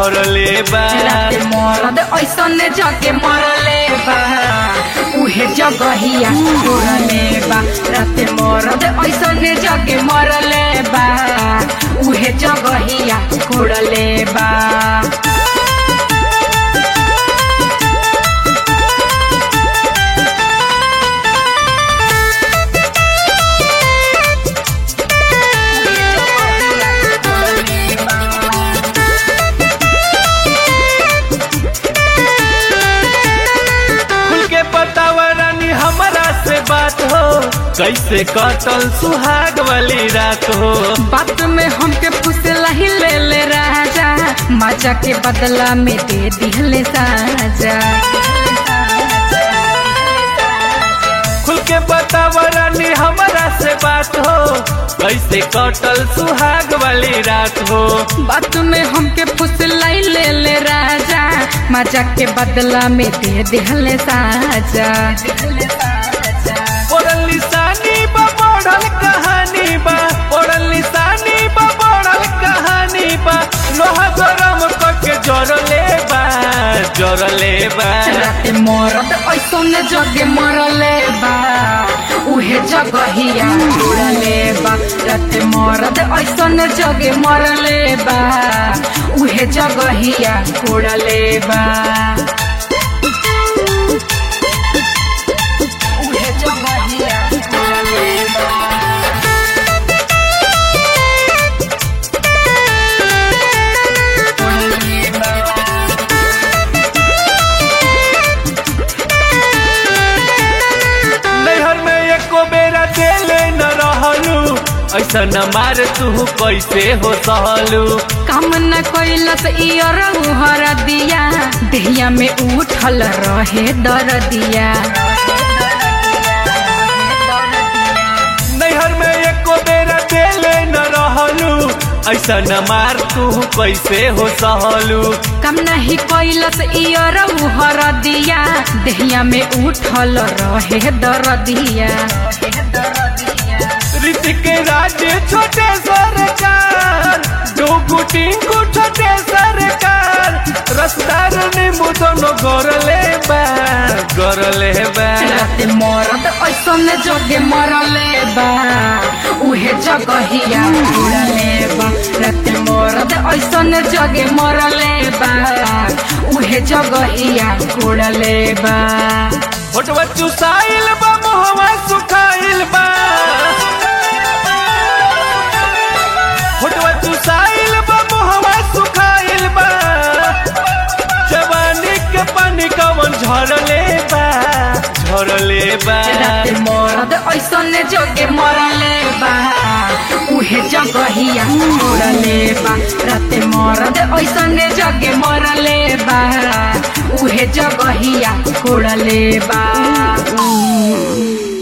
भरले बा राते मरद ऐसन जगे मरले बा उहे जगहिया छोड़ले बा राते मरद ऐसन जगे मरले बा उहे जगहिया छोड़ले बा खुल के बतावा रानी हमारा से बात हो कैसे कटल सुहाग वाली रात हो बात में हमके फुसला ही ले ले राजा मजा के बदला में दे दिहले साजा खुल के बतावा रानी हमारा से बात हो कैसे कटल सुहाग वाली रात हो बात में हमके फुसलाई ले ले राजा मजा के बदला में दे दिहले साजा पढ़ल निशानी बा पढ़ल कहानी बा पढ़ल निशानी बा पढ़ल कहानी बा लोहा गरम करके जरले बा जरले बा राते मरद ऐसन जगे मरले बा उहे जगहिया उड़ले बा राते मरद ऐसन जगे मरले बा उहे जगहिया उड़ले बा उहे जगहिया उड़ले बा उड़ले बा नैहर में एको बेरा देले न रहलू ऐसा न मार तू कैसे हो सहलू काम न कैलस इयर हर दिया देहिया में उठल रहे दर दिया नैहर में एको बेरा देले न रहलू ऐसा न मार तू कैसे हो सहलू काम नहीं कैलस इयर हर दिया देहिया में उठल रहे दर दिया ऋतिक राज छोटे सरकार दो गुटिंगु छोटे सरकार रसदार नींबू दोनों गरले बा गरले बा राते मरद ऐसन जगे मरले बा उहे जगहिया उड़ले बा राते मरद ऐसन जगे मरले बा उहे जगहिया उड़ले बा फोटवा चुसाइल बा मोहवा सुखाइल बा फोटवा चुसाइल बा मोहवा सुखाइल बा जवानी के पानी कवन झरले बा झरले बा राते मरद ऐसन जगे मरले बा उहे जगहिया उड़ले बा राते मरद ऐसन जगे मरले बा उहे जगहिया उड़ले बा